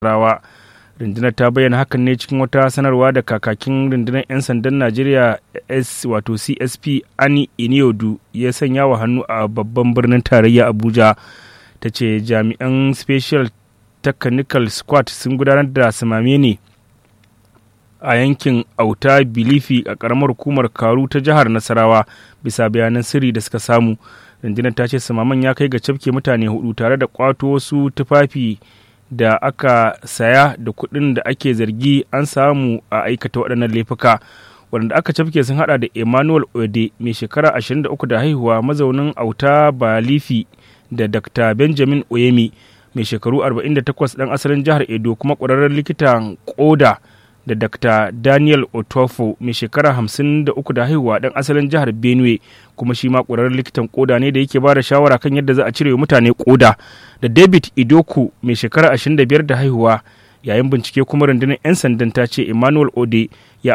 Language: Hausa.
rawa rundunar ta bayyana hakan ne cikin wata sanarwa da kakakin rundunar 'yan sandan najeriya s wato csp ani iniodu ya sanya wa hannu a babban birnin tarayya abuja ta ce jami'an special technical squad sun gudanar da samame ne a yankin auta bilifi a karamar hukumar karu ta jihar nasarawa bisa bayanan sirri da suka samu rundunar ta ce samaman ya kai ga cafke mutane hudu tare da kwato wasu tufafi da aka saya da kuɗin da ake zargi an samu a aikata waɗannan laifuka waɗanda aka cafke sun hada da emmanuel ode mai shekara 23 da haihuwa mazaunin auta balifi da dr benjamin oyemi mai shekaru 48 ɗan asalin jihar edo kuma ƙwararren likitan koda da dr daniel otofo mai shekara 53 da haihuwa ɗan asalin jihar benue kuma shi ma ƙwararren likitan koda ne da yake ba da shawara kan yadda za a cire mutane koda da david idoku mai shekara 25 da haihuwa yayin bincike kuma rundunar 'yan sandan ta ce emmanuel ode ya